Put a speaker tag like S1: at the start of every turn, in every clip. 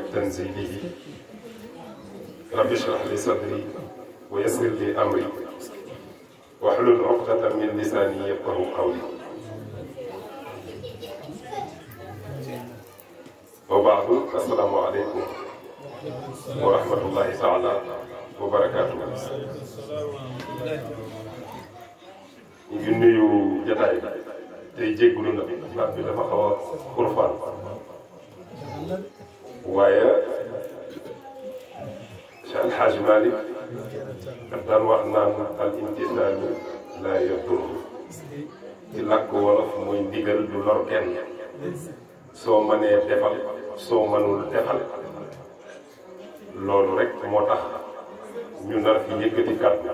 S1: تنزيله رب اشرح لي صدري ويسر لي أمري واحلل عقدة من لساني يفقه قولي وبعد السلام عليكم ورحمة الله تعالى وبركاته ñu ngi nuyu jataay bi tey jéggulu na baat bi dafa xaw a xurfaan waaye Cheikh El Hadj Malick daf daan wax naan al imtisaalu laa yadur ci làkk wolof mooy ndigal du lor kenn soo mënee defal soo mënul defal loolu rek moo tax ñu nar fi yëkkati kàddu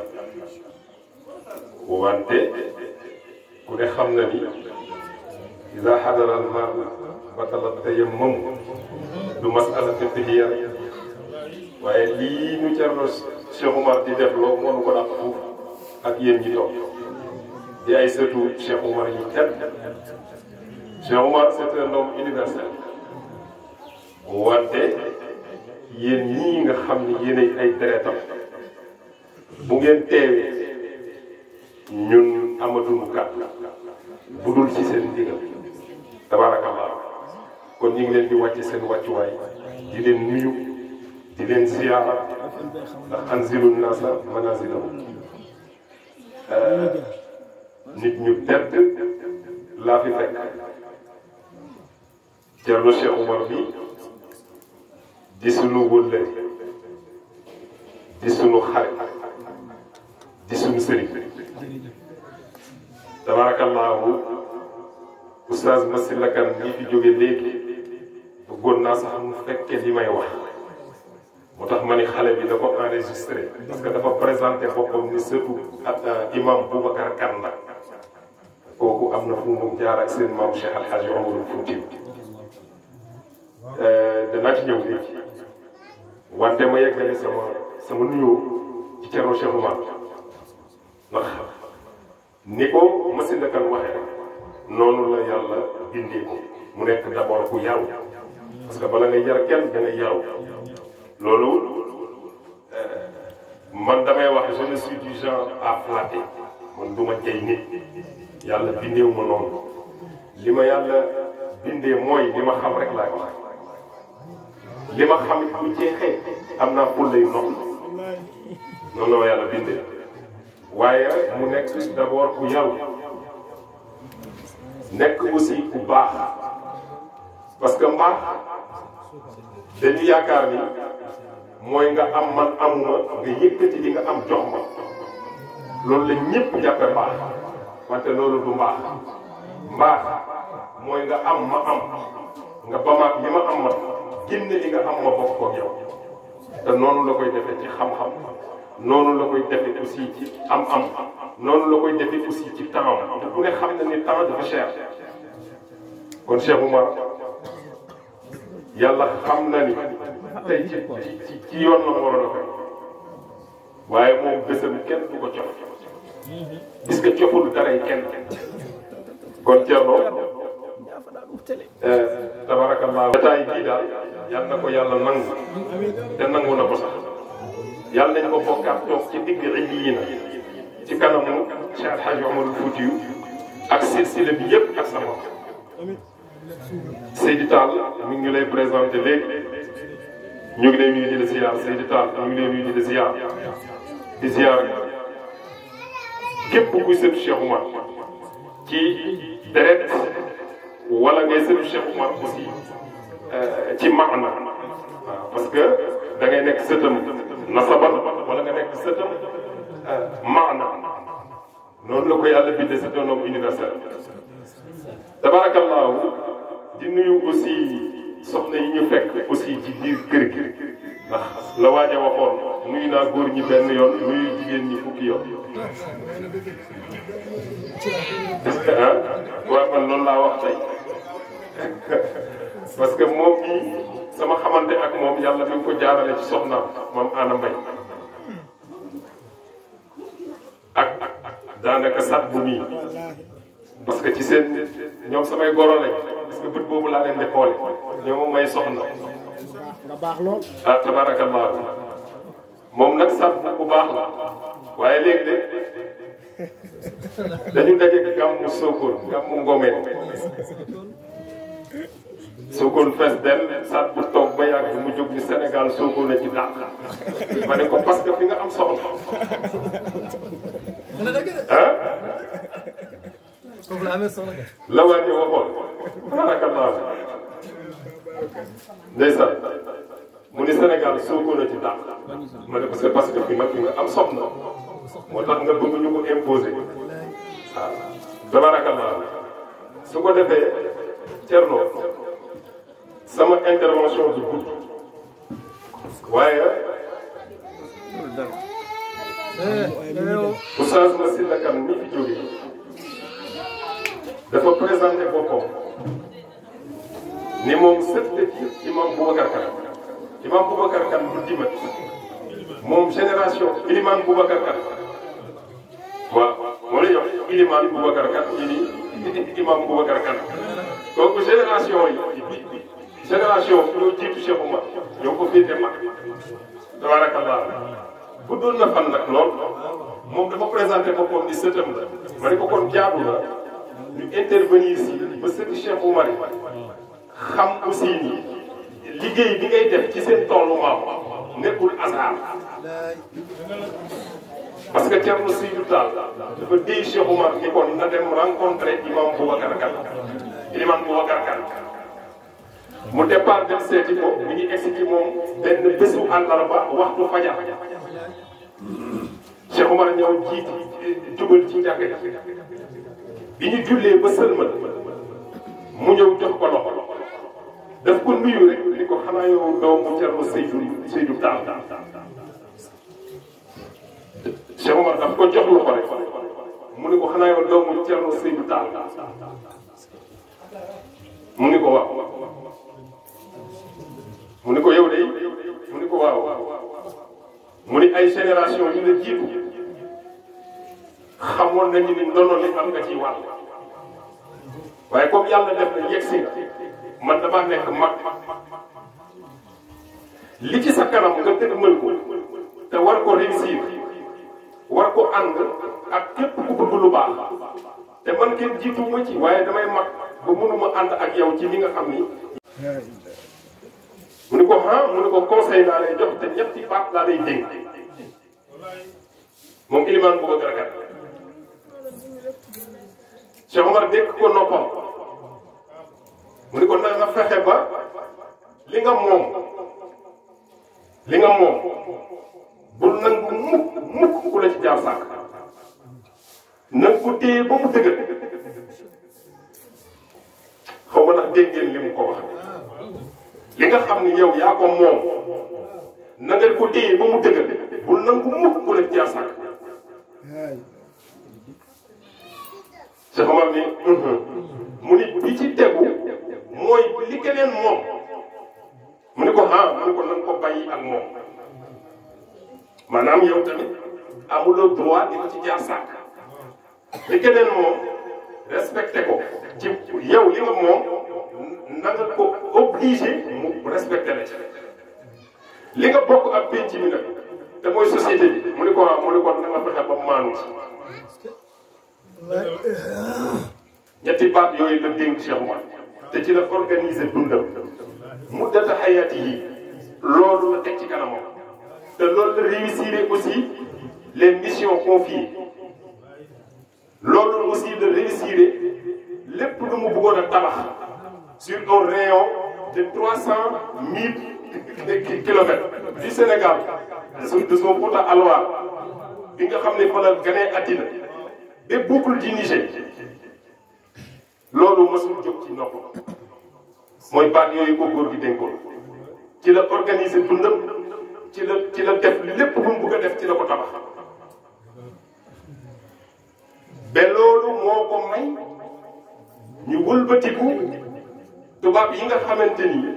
S1: wante ku ne xam na ni ida xadara al maa batala tayammum du masala fiqhiya waaye lii ñu Cerno Cheikh Oumar di def loo mënu ko dàq fuuf ak yéen ñi toog di ay sëtu Cheikh Oumar yi tedd Cheikh Oumar c'est un homme universel wante yéen ñii nga xam ni yéenay ay deretam bu ngeen teewee ñun amatuñu kàddu bu dul ci seen ndigal tabaarakallah kon ñu ngi leen di wàcce seen wàccuwaay di leen nuyu di leen ziyaara ndax anzilu naasa manazilahum nit ñu tedd laa fi fekk Cerno Cheikh Oumar bi di sunu wëllëri di sunu xarit di sunu sëriñ tabaarakallaahu oustaz Massyla Kane ñi fi jóge léegi bëggoon naa sax mu fekke li may wax moo tax ma ni xale bi da ko enregistré parce que dafa présenté boppam ni surtout ak imam Boubacar Kane la kooku am na fu mu jaar ak seen maam Cheikh Al Hadj Omarul Foutiou danaa ci ñëw léegi wante ma yeggale sama sama nuyoo ci Cerno Cheikh Oumar ndax ni ko Massyla Kane waxee rek noonu la yàlla bindee ko mu nekk d'abord ku yaru parce que bala ngay yar kenn da ngay yaru loolu man damay wax je ne suis du genre à flatter man du ma jay nit yàlla bindeewu ma noonu li ma yàlla bindee mooy li ma xam rek laay wax li ma xam it bu jeexee am naa fulla yu noonu noonu la ma yàlla bindee waaye mu nekk d'abord ku yaru nekk aussi ku baax parce que mbaax dañu yaakaar ni mooy nga am man amuma nga yëkkati li nga am jox ma loolu la ñëpp jàppe mbaax wante loolu du mbaax mbaax mooy nga am ma am nga bamaat li ma am ma génne li nga am ma bokk ko yow te noonu la koy defee ci xam-xam noonu la koy defee aussi ci am-am noonu la koy defee aussi ci temps te ku ne xam na ni temps dafa cher kon Cheikh Oumar yàlla xam na ni tey ci ci ci yoon la waroon a fekk waaye moom bésam kenn du ko cof gis nga coful daray kenn kon Thierno tabarakallah bataay bii daal yal na ko yàlla nangu te nangu na ko sax yàlla nañ ko bokkaat toog ci digg yi na ci kanamu Cheikh El Hadj Omarul Foutiou ak silsila bi yëpp ak sama Seydi Tall mi ngi lay présenté léegi ñu ngi lay nuyu di la ziar Seydi Tall ñu ngi lay nuyu di la ziar di ziar képp kuy sëtu Cheikh Oumar ci deret wala ngay sëtu Cheikh Oumar aussi ci maana waaw parce que da ngay nekk sëtam nasaban wala nga nekk sëtam maana noonu la ko yàlla bindee c'est un homme universel tabarakallahu di nuyu aussi soxna yi ñu fekk aussi ci biir kër gi ndax la waaj a waxoon nuyu naa góor ñi benn yoon nuyu jigéen ñi fukki yoon ah waaw man loolu laa wax tey parce que moom mii sama xamante ak moom yàlla mi ngi ko jaarale ci soxnaam moom Anna Mbaye ak daanaka sat bu mii parce que ci seen ñoom samay goro lañ parce que bët boobu laa leen di xoole ñoom may soxna
S2: nga baax lool.
S1: ah tabarakallah moom nag sax bu baax la waaye léegi de dañu daje gàmmu Sokone gàmmu Ngomeen Sokone fees del saat bu toog ba yàgg mu jóg ni Sénégal Sokone a ci dàq ma ne ko parce que fi nga am soxla ah
S3: foofu la amee soxla kay.
S1: la waa ñu waxoon tabarakallah ndeysaan mu ni Sénégal Sokone a ci dàq ma ne ko c'est parce que fi nga fi nga am soxla moo tax nga bëgg ñu ko imposer waaw tabarakallah su ko defee Thierno sama intervention du gudd waaye Oustaz Massila Kane mi fi jóge dafa présenté boppam ni moom sët la ci imam Boubacar Kane imam Boubacar Kane bu dimat moom génération iliman Boubacar Kane waaw moo lay jox iliman Boubacar Kane yi nii imam Boubacar Kane donc génération yi génération ñoo jiitu Cheikh Oumar ñoo ko féete mag tabarakallah bu doon na fan nag lool moom dafa présenté boppam ni sëtam la ma ne ko kon jaadu la ñu intervenir si ba sëti Cheikh Oumar yi xam aussi ni liggéey bi ngay def ci seen toolu maam nekkul hasard parce que Thierno Seydou Tall dafa déy Cheikh Oumar ni kon na dem rencontrer imam Boubacar Kane imam Boubacar Kane mu départ dem seeti ko mi ngi egsi ci moom benn bésu àllarba waxtu fajar Cheikh Oumar ñëw jiit jubal ci njàkk bi ñu jullee ba sëlmal mu ñëw jox ko loxo daf ko nuyu rek ni ko xanaa yow doomu Thierno Seydou Seydou Tall Cheikh Oumar daf ko jox loxo rek mu ni ko xanaa yow doomu Thierno Seydou Tall mu ni ko waaw mu ni ko yow de mu ni ko waaw mu ni ay génération yu la jiitu xamoon nañu ni ndono li am nga ci wàll waaye comme yàlla def na yegg si nga man damaa nekk mag li ci sa kanam nga dëgg mën ko te war ko réussir war ko ànd ak képp ku bëgg lu baax te man kenn jiitu ma ci waaye damay mag ba mënuma ànd ak yow ci li nga xam ni mu ni ko ah mu ni ko conseil naa lay jox te ñetti baat laa lay dénk moom ilimaan bu ko garagat Cheikh Omar dénk ko noppam mu ni ko na nga fexe ba li nga moom li nga moom bul nangu mukk mukk ku la ci jaar sàkk na nga ko téye ba mu dëgër xaw ma ndax dégg ngeen li mu ko wax li nga xam ni yow yaa ko moom na nga ko téye ba mu dëgër bul nangu mukk ku la ci jaar sàkk Cheikh Omar ni mu ni bi ci tegu mooy li keneen moom mu ni ko ah mu ni ko na nga ko bàyyi ak moom maanaam yow tamit amuloo droit di ko ci jaar sàkk li keneen moom respecté ko ci yow li nga moom na nga ko obligé mu respecté la ci li nga bokk ak penc mi nag te mooy société bi mu ni ko mu ni ko na nga fexe ba maanu ci ñetti baat yooyu la dénk Cheikh Oumar te ci la organiser dundam muddata xayaati yi loolu la teg ci kanamam te loolu la réussir aussi les missions confiées loolu aussi la réussir lépp lu mu bëggoon a tabax sur un rayon de trois cent mille kilomètres du Sénégal de son de son Fouta à Loire bi nga xam ne fa la ganee àddina ba boucle du Niger loolu mësul jóg ci nopp mooy baat yooyu ko góor gi dénkoon ci la organiser dundam ci la ci la def lépp lu mu bëgg a def ci la ko tabax ba loolu moo ko may ñu wëlbatiku tubaab yi nga xamante ni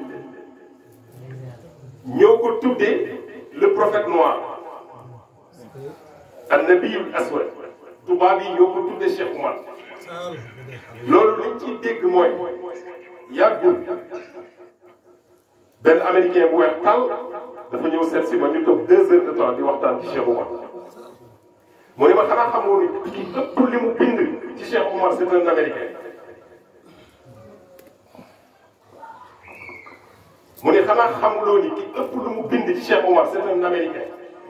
S1: ñoo ko tuddee le prophète noir an nabiyul aswad tubaab yi ñoo ko tuddee Cheikh Oumar loolu liñ ciy dégg mooy yàggul benn américain bu weex tal dafa ñëw seet si ma ñu toog deux heures de temps di waxtaan ci Cheikh Oumar mu ne ma xanaa xamoo ni ki ëpp li mu bind ci Cheikh Oumar c'est un américain mu ne xanaa xamuloo ni ki ëpp lu mu bind ci Cheikh Oumar c'est un américain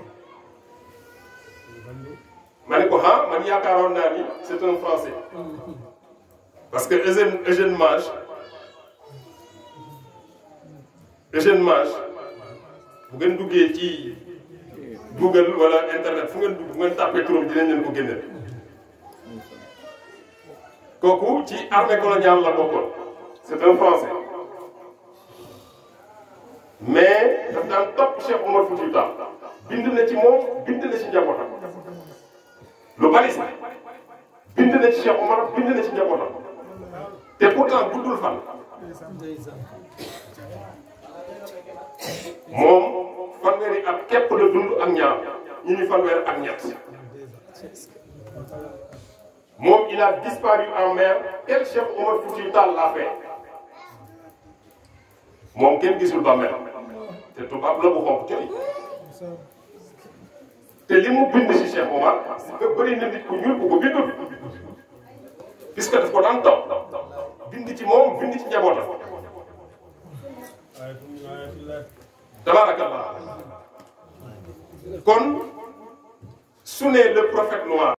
S1: ma ne ko ah man yaakaaroon naa ni c'est un français parce que Eugène Eugène Mage Eugène Mage bu ngeen duggee ci Google wala internet fu ngeen dugg bu ngeen tàppee turam dinañ leen ko génneel kooku ci armée coloniale la bokkoon c'est un français mais daf daan topp Cheikh Oumar Foutiyou Tall bind na ci moom bind na ci njabootam lu bari sax bind na ci Cheikh Oumar bind na ci njabootam te pourtant guddul fan moom fanweeri at képp la dund ak ñaar ñu ni fanweeri ak ñett moom il a disparu en mer tel Cheikh Oumar Foutiyou Tall l'a fait moom kenn gisul ba mel te tubaab la bu xonq coy te li mu bind ci Cheikh Oumar nga bëri na nit ku ñuul ku ko bindul puisque daf ko daan topp bind ci moom bind ci njabootam tabaarakallah kon su ne le prophète noir